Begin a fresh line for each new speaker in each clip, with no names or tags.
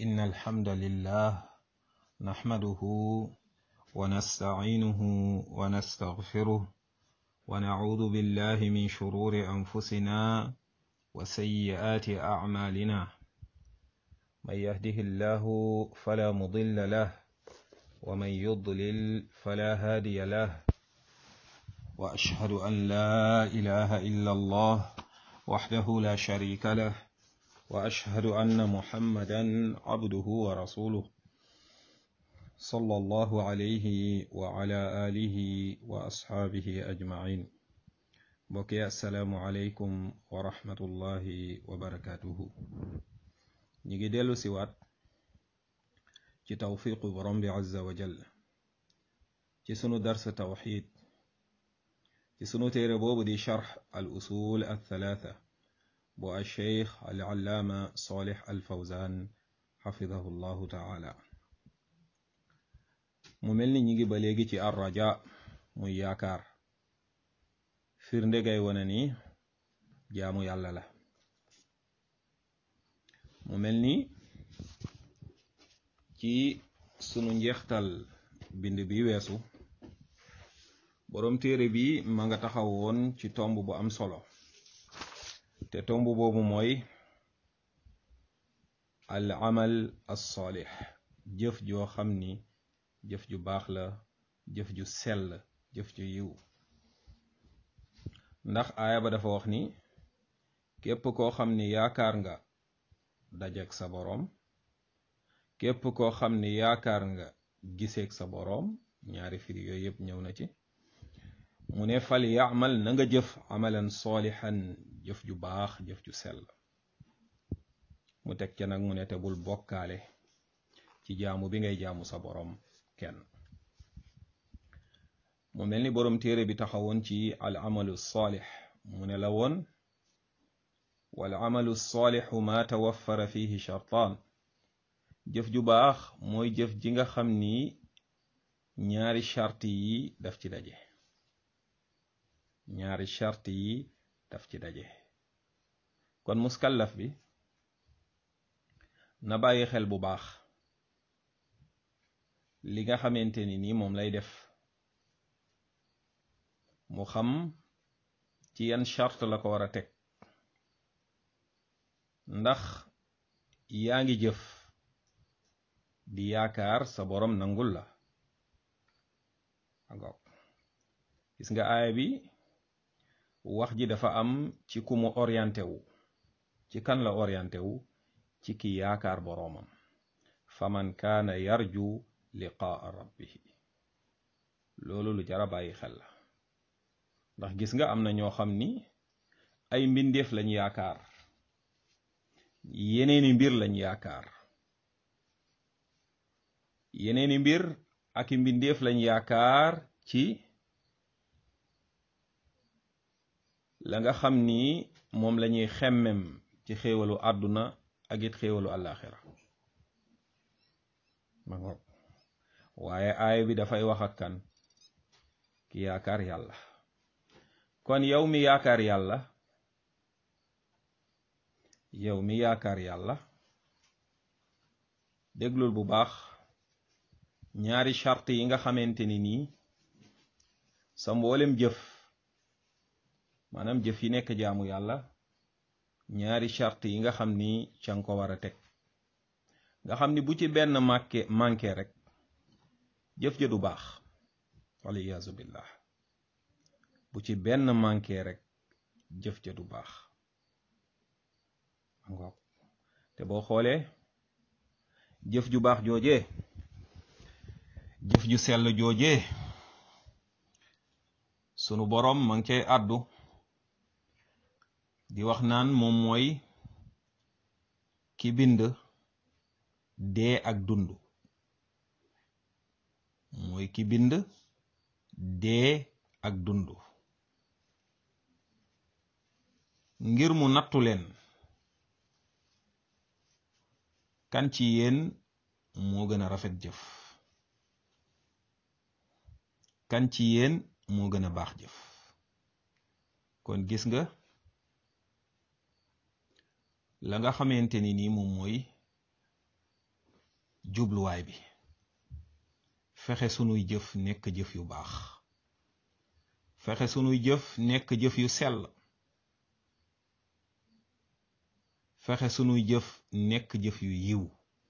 إن الحمد لله نحمده ونستعينه ونستغفره ونعوذ بالله من شرور أنفسنا وسيئات أعمالنا من يهده الله فلا مضل له ومن يضلل فلا هادي له وأشهد أن لا إله إلا الله وحده لا شريك له وأشهد أن محمدا عبده ورسوله صلى الله عليه وعلى آله وأصحابه أجمعين بقي السلام عليكم ورحمة الله وبركاته نيجي ديلو سيوات ci tawfiqu borom bi azza wa jall ci sunu dars tawxid ci sunu téere boobu di charx al usul al thalatha bu al cheikh al allaama salih al fawzan xafidahu llahu taala mu mel ni ñi ngi ba léegi ci ar raja muy yaakaar firnde gay wane ni jaamu yàlla la mu mel ni ci sunu njeextal bind bi weesu boroom téere bi ma nga taxaw woon ci tomb bu am solo te tomb boobu mooy al amal as-salih jëf joo xam ni jëf ju baax la jëf ju sell jëf ju yiw ndax aaya ba dafa wax ni képp koo xam ni yaakaar nga dajek sa boroom képp koo xam ni yaakaar nga giseeg sa boroom ñaari firi yooyu yëpp ñëw na ci mu ne fal yaamal na nga jëf amalan soolixan jëf ju baax jëf ju sell mu teg ca nag mu ne te bul bokkaale ci jaamu bi ngay jaamu sa boroom kenn mu mel ni boroom téere bi taxawoon ci al amalu saalix mu ne la woon wal amalu saalixu ma tawaffara fihi shartaan jëf ju baax mooy jëf ji nga xam ni ñaari charte yi daf ci daje ñaari charte yi daf ci daje kon muskallaf bi na bàyyi xel bu baax li nga xamante ni nii moom lay def mu xam ci yan charte la ko war a teg ndax yaa ngi jëf di yaakaar sa boroom nangul la angok gis nga aaya bi wax ji dafa am ci ku mu orienté wu ci kan la orienté wu ci ki yaakaar boroomam faman kaana yarju liqaa rabbihi loolu lu jara bàyyi xel la ndax gis nga am na ñoo xam ni ay mbindeef lañ yaakaar yeneeni mbir lañ yaakaar yeneeni mbir ak i mbindeef lañ yaakaar ci la nga xam ni moom lañuy xemmem ci xéewalu àdduna ak it xéewalu àllaaxira ma ngoog waaye aaya bi dafay wax ak kan ki yaakaar yàlla kon yow mi yaakaar yàlla yow mi yaakaar yàlla déglul bu baax ñaari charte yi nga xamante ni nii sa mboolem jëf maanaam jëf yi nekk jaamu yàlla ñaari charte yi nga xam ni ca nga ko war a teg nga xam ni bu ci benn manqué manqué rek jëf ja du baax waliyaazu billah bu ci benn manqué rek jëf ja du baax ngoog te boo xoolee jëf ju baax joojee jëf ju sell joojee sunu boroom ma ngi cay àddu di wax naan moom mooy ki bind dee ak dund mooy ki bind dee ak dund ngir mu nattu leen kan ci yéen moo gën a rafet jëf kan ci yéen moo gën a baax jëf kon gis nga la nga xamante ni nii moom mooy jubluwaay bi fexe sunuy jëf nekk jëf yu baax fexe sunuy jëf nekk jëf yu sell fexe sunuy jëf nekk jëf yu yiw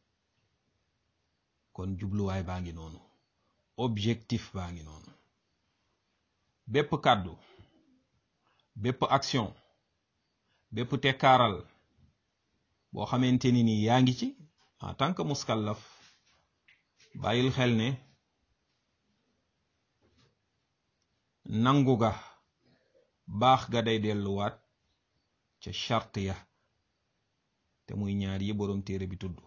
kon jubluwaay baa ngi noonu objectif baa ngi noonu bépp kàddu bépp action bépp tekkaaral boo xamante ni nii yaa ngi ci en tant que muskallaf bàyyil xel ne nangu ga baax ga day delluwaat ca charte ya te muy ñaar yi boroom téere bi tudd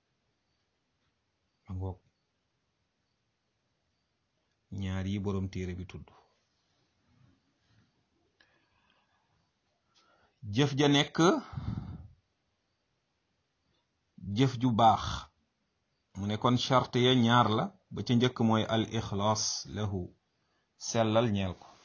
ma ngoog ñaar yi boroom téere bi tudd jëf ja nekk jëf ju baax mu ne kon charte ya ñaar la ba ca njëkk mooy al ixlaas lahu sellal ñeel ko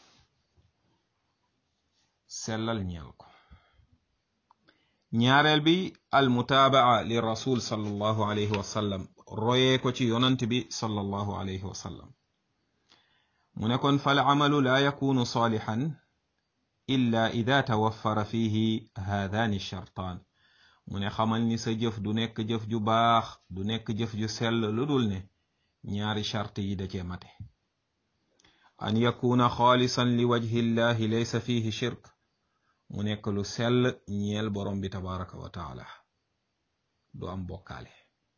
sellal ñeel ko ñaareel bi al mutaabaa li rasul sallallahu alayhi wa sallam royee ko ci yonant bi sallallahu alayhi wa sallam mu ne kon fal amalu laa yakunu saalixan illa ida tawaffara fihi haadaani shartaan mu ne xamal ni sa jëf du nekk jëf ju baax du nekk jëf ju sell lu dul ne ñaari charte yi da cee mate an yakuna xaalisan li wajhi llahi laysa fihi shirk mu nekk lu sell ñeel borom bi tabaraka wa taala du am bokkaale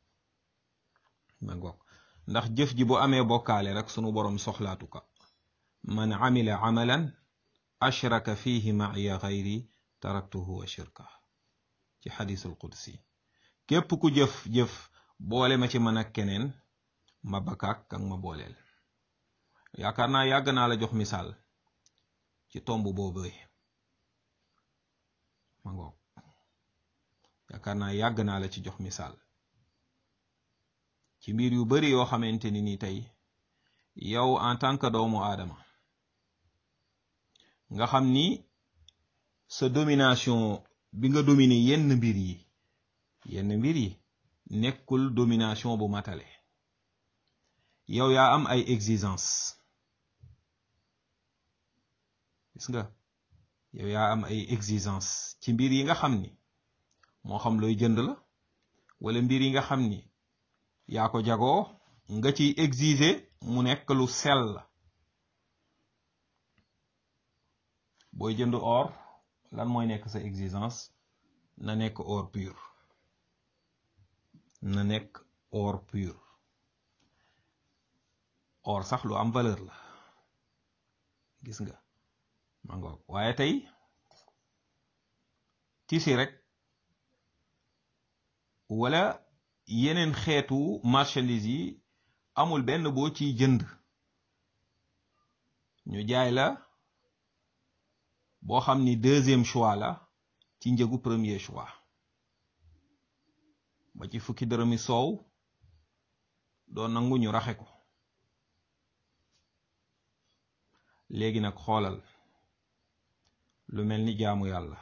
ma ngoog ndax jëf ji bu amee bokkaale rek sunu borom soxlaatu ka man amila amalan ashraka fihi ma'iya gayri taraktuhu wa shirka ci xadisul qudsi képp ku jëf-jëf boole ma ci man ak keneen ma bakaak ak ma booleel yaakaar naa yàgg naa la jox misaal ci tomb boobu ma ngoog yaakaar naa yàgg naa la ci jox misaal ci mbir yu bari yoo xamante ni ni tey yow en tant que doomu aadama nga xam ni sa domination bi nga dominer yenn mbir yi yenn mbir yi nekkul domination bu matale yow yaa am ay exigence gis nga yow yaa am ay exigence ci mbir yi nga xam ni moo xam looy jënd la wala mbir yi nga xam ni yaa ko jagoo nga ciy exiger mu nekk lu sell booy jënd or lan mooy nekk sa exigence na nekk or pur na nekk or pur or sax lu am valeur la gis nga ma ngoog waaye tey tisi rek wala yeneen xeetu marchandise yi amul benn boo ciy jënd ñu jaay la boo xam ni deuxième choix la ci njëgu premier choix ba ci fukki dërëmi soow doo nangu ñu raxe ko léegi nag xoolal lu mel ni jaamu yàlla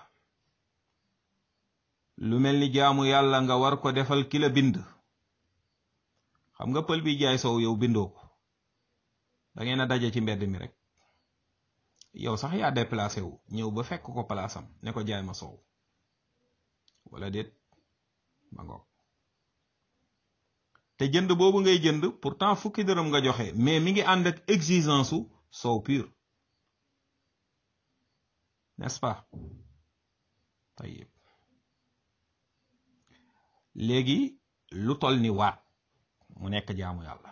lu mel ni jaamu yàlla nga war ko defal ki la bind xam nga pël bi jaay soow yow bindoo ko da ngeen a daje ci mbedd mi rek yow sax yaa déplacé wu ñëw ba fekk ko palaasam ne ko jaay ma soow wala déet ma ngoog te jënd boobu ngay jënd pourtant fukki dërëm nga joxe mais mi ngi ànd ak exigence su soow pur n'est-ce pas tayib léegi lu tol ni waat mu nekk jaamu yàlla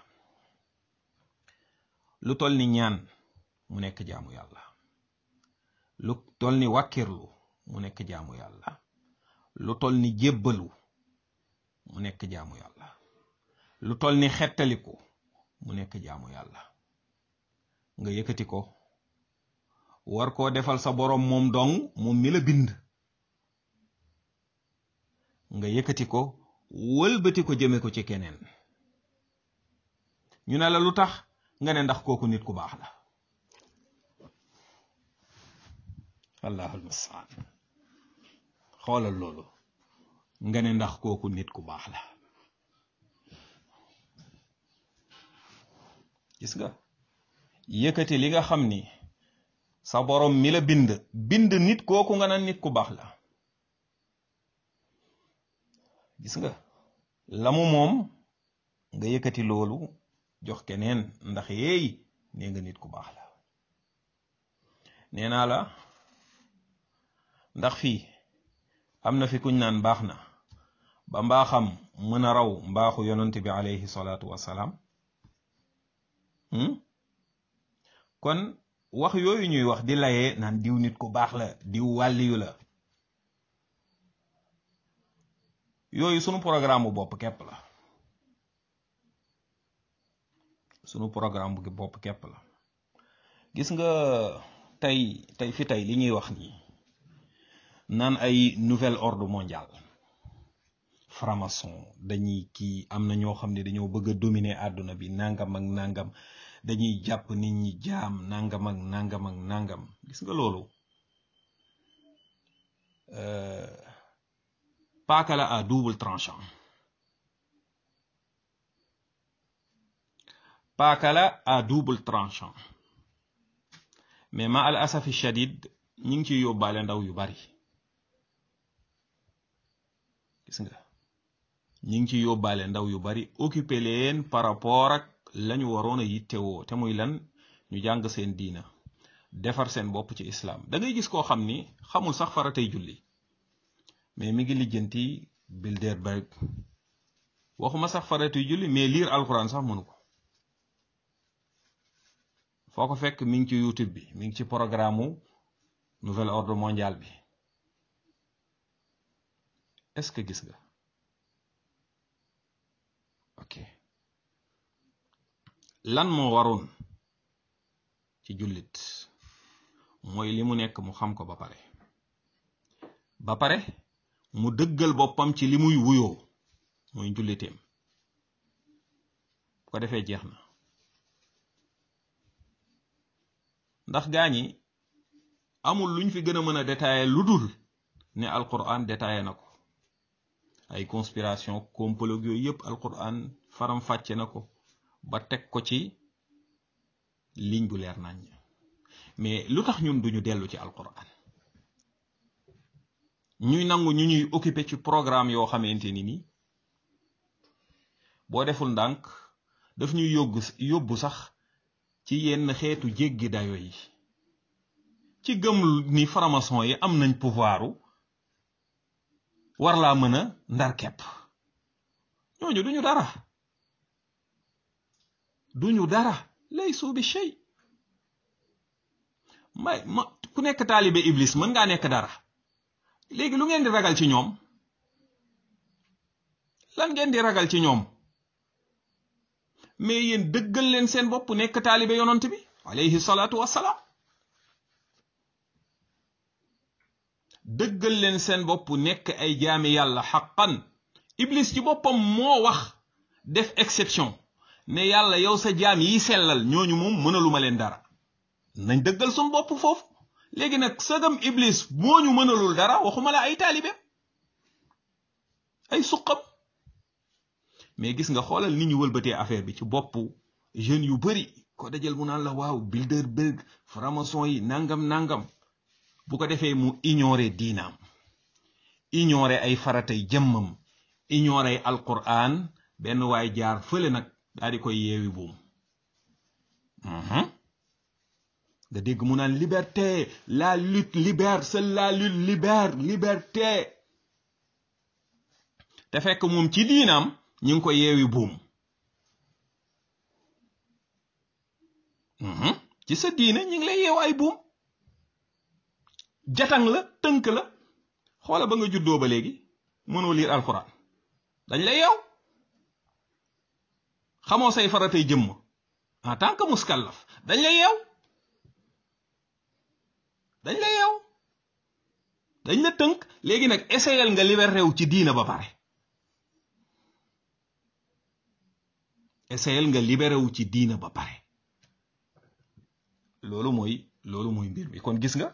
lu tol ni ñaan mu nekk jaamu yàlla lu tol ni wàkkirlu mu nekk jaamu yàlla lu tol ni jébbalu mu nekk jaamu yàlla lu tol ni xettaliku mu nekk jaamu yàlla nga yëkkati ko war koo defal sa boroom moom dong moom mi la bind nga yëkkati ko wëlbati ko jëme ko ci keneen ñu ne la lu tax nga ne ndax kooku nit ku baax la allahul mustaan xoolal loolu nga ne ndax kooku nit ku baax la gis nga yëkkati li nga xam ni sa borom mi la bind bind nit kooku nga naan nit ku baax la gis nga lamu moom nga yëkkati loolu jox keneen ndax yeey nee nga nit ku baax la nee naa la ndax fii am na fi kuñ naan baax na ba mbaaxam mën a raw mbaaxu yonent bi alayhi salaatu wassalaam kon wax yooyu ñuy wax di layee naan diw nit ku baax la diw wàlliyu la yooyu sunu programme bu bopp képp la sunu programme bu bopp képp la gis nga tey tey fi tey li ñuy wax nii naan ay nouvel ordre mondial franc-maçon dañuy kii am na ñoo xam ne dañoo bëgg a dominer àdduna bi nangam ak nangam dañuy jàpp nit ñi jaam nangam ak nangam ak nangam gis nga loolu paaka la à double tranchant paaka la à double tranchant mais ma al asafi shadid ñi ngi ciy yóbbaale ndaw yu bari gis nga ñi ngi ci yóbbaale ndaw yu bari occupé leen par rapport ak lañu waroon a yittewoo te muy lan ñu jàng seen diina defar seen bopp ci islam da ngay gis koo xam ni xamul sax faratay julli mais mi ngi lijjanti Bilderberg waxuma sax faratay julli mais lire alquran sax mënu ko foo ko fekk mi ngi ci youtube bi mi ngi ci programme mu nouvel ordre mondial bi est-ce que gis nga ok lan moo waroon ci jullit mooy li mu nekk mu xam ko ba pare ba pare mu dëggal boppam ci li muy wuyoo mooy julliteem bu ko defee jeex na ndax gaa ñi amul luñ fi gën a mën a détailler lu dul ne alquran détaillé na ko ay conspiration complot yooyu yëpp alquran faram fàcce na ko ba teg ko ci ligne bu leer nañ mais lu tax ñun duñu dellu ci alquran ñuy nangu ñu ñuy occupé ci programme yoo xamante ni ni boo deful ndànk daf ñuy yóbbu yóbbu sax ci yenn xeetu jéggi dayo yi ci gëm ni franc-maçon yi am nañ pouvoiru war laa mën a ndar kepp ñooñu duñu dara duñu dara lay suubi shay may ma ku nekk taalibe iblis mën ngaa nekk dara léegi lu ngeen di ragal ci ñoom lan ngeen di ragal ci ñoom mais yéen dëggal leen seen bopp nekk taalibe yonant bi alayhi salaatu wassalaam dëggal leen seen bopp nekk ay jaami yàlla xaqan iblis ci boppam moo wax def exception ne yàlla yow sa jaam yi sellal ñooñu moom mënaluma leen dara nañ dëggal suñ bopp foofu léegi nag sagam iblis moo ñu mënalul dara waxuma la ay taalibe ay suqam mais gis nga xoolal ni ñu wëlbatee affaire bi ci boppu jeunes yu bari ko dajal mu naan la waaw Bilderberg franc-maçon yi nangam nangam bu ko defee mu ignorer diinaam ignorer ay faratay jëmmam ignorer alquran benn waay jaar fële nag daal di koy yeewi buum nga dégg mu naan liberté la lutte libère seule la lutte libère liberté te fekk moom ci diinaam ñu ngi ko yeewi buum ci sa diina ñu ngi lay yeew ay buum jatang la tënk la xoola ba nga juddoo ba léegi mënoo liir alxuraan dañ lay yeew xamoo say faratay jëmm en tant que muskallaf dañ lay yeew dañ lay yeew dañ la tënk léegi nag essayel nga libéré wu ci diina ba pare essayel nga libéré wu ci diina ba pare loolu mooy loolu mooy mbir mi kon gis nga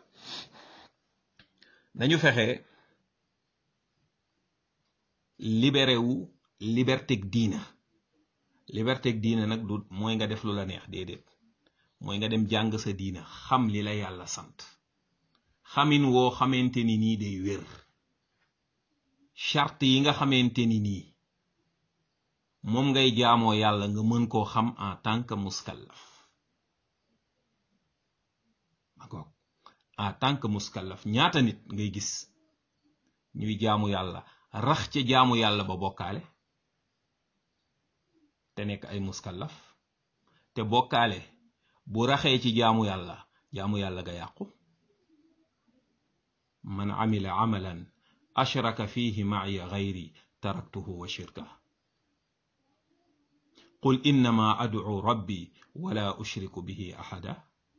nañu fexe libéré wu liberté diina liberté ak diine nag du mooy nga def lu la neex déedéet mooy nga dem jàng sa diina xam li la yàlla sant xamin woo xamante ni nii day wér charte yi nga xamante ni nii moom ngay jaamoo yàlla nga mën koo xam en tant que muskallaf magoog en tant que muskallaf ñaata nit ngay gis ñuy jaamu yàlla rax ca jaamu yàlla ba bokkaale te nekk ay muskallaf te bokkaale bu raxee ci jaamu yàlla jaamu yàlla ga yàqu man amila amalan ashraka fihi ma'iya ghayri taraktuhu wa shirka qul innama ad'u rabbi wala ushriku bihi ahada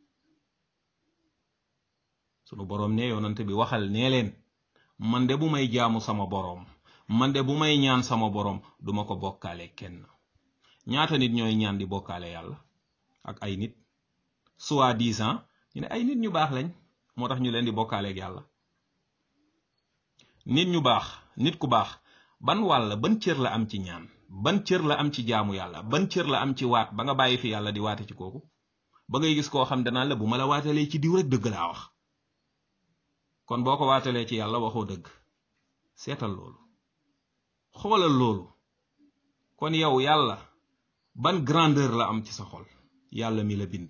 sunu boroom ne yonante bi waxal nee leen man de bu may jaamu sama boroom man de bu may ñaan sama boroom duma ko bokkaale kenn ñaata nit ñooy ñaan di bokkaale yàlla ak ay nit soi-disant ñu ne ay nit ñu baax lañ moo tax ñu leen di bokkaaleeg yàlla nit ñu baax nit ku baax ban wàll ban cër la am ci ñaan ban cër la am ci jaamu yàlla ban cër la am ci waat ba nga bàyyi fi yàlla di waate ci kooku ba ngay gis koo xam danaan la bu ma la waatalee ci diw rek dëgg laa wax kon boo ko waatalee ci yàlla waxoo dëgg seetal loolu xoolal loolu kon yow yàlla ban grandeur la am ci sa xol yàlla mi la bind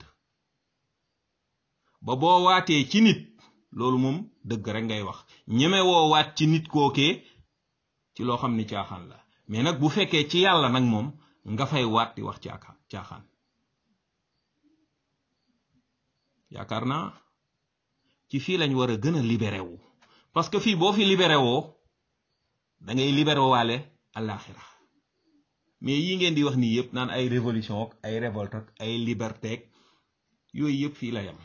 ba boo waatee ci nit loolu moom dëgg rek ngay wax ñeme woo waat ci nit kookee ci loo xam ni caaxaan la mais nag bu fekkee ci yàlla nag moom nga fay waat di wax caaxaan caaxaan yaakaar naa ci fii lañ war a gën a libéré wu parce que fii boo fi libéré woo da ngay libéré waale àllaaxira mais yi ngeen di wax nii yëpp naan ay révolution ak ay révolte ak ay liberté ak yooyu yëpp fii la yam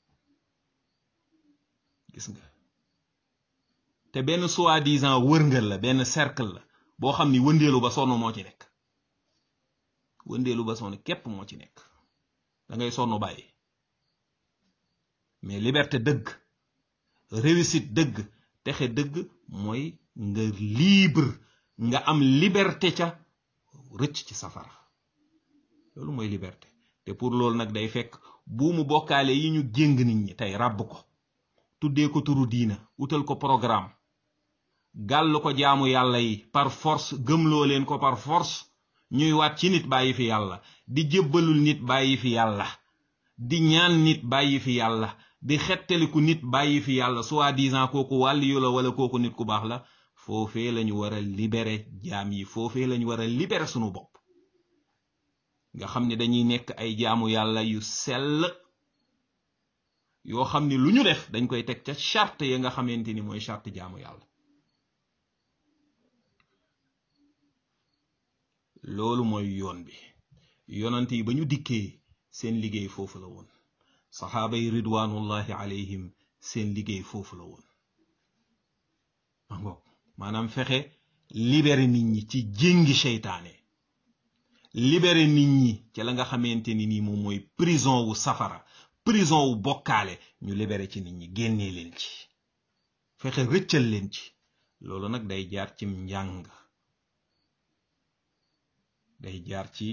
gis nga te benn soi-disant wërngël la benn cercle la boo xam ni wëndeelu ba sonn moo ci nekk wëndeelu ba sonn képp moo ci nekk da ngay sonn bàyyi mais liberté dëgg réussite dëgg texe dëgg mooy nga libre nga am liberté ca rëcc ci safara loolu mooy liberté te pour loolu nag day fekk buumu bokkaale yi ñu jéng nit ñi tey ràbb ko tuddee ko turu diina utal ko programme gàll ko jaamu yàlla yi par force gëmloo leen ko par force ñuy waat ci nit bàyyi fi yàlla di jébbalul nit bàyyi fi yàlla di ñaan nit bàyyi fi yàlla di xettaliku nit bàyyi fi yàlla soi-disant kooku wàll yu la wala kooku nit ku baax la foofee lañu war a libéré jaam yi foofee lañu war a libéré sunu bopp nga xam ne dañuy nekk ay jaamu yàlla yu sell yoo xam ne lu ñu def dañ koy teg ca charte ya nga xamante ni mooy charte jaamu yàlla loolu mooy yoon bi yonante yi ba ñu dikkee seen liggéey foofu la woon saxaaba yi ridwanullahi alayhim seen liggéey foofu la woon mangoog maanaam fexe libéré nit ñi ci jéngi seytaane libéré nit ñi ci la nga xamante ni nii moom mooy prison wu safara prison wu bokkaale ñu libéré ci nit ñi génnee leen ci fexe rëccal leen ci loolu nag day jaar cim njàng day jaar ci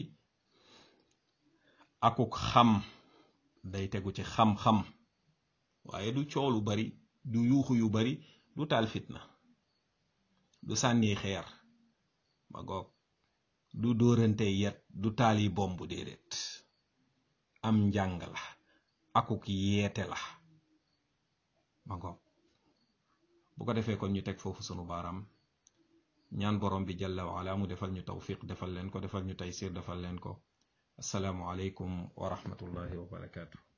akuk xam day tegu ci xam-xam waaye du coow lu bari du yuuxu yu bari du taal fitna du sànni xeer ba goog du dóorante yet du taali bomb déedéet am njàng la akuk yeete la ba goog bu ko defee kon ñu teg foofu sunu baaraam ñaan borom bi jalla wa ala mu defal ñu tawfiq defal leen ko defal ñu taysir defal leen ko assalaamu aleykum wa rahmatullahi wa barakaatu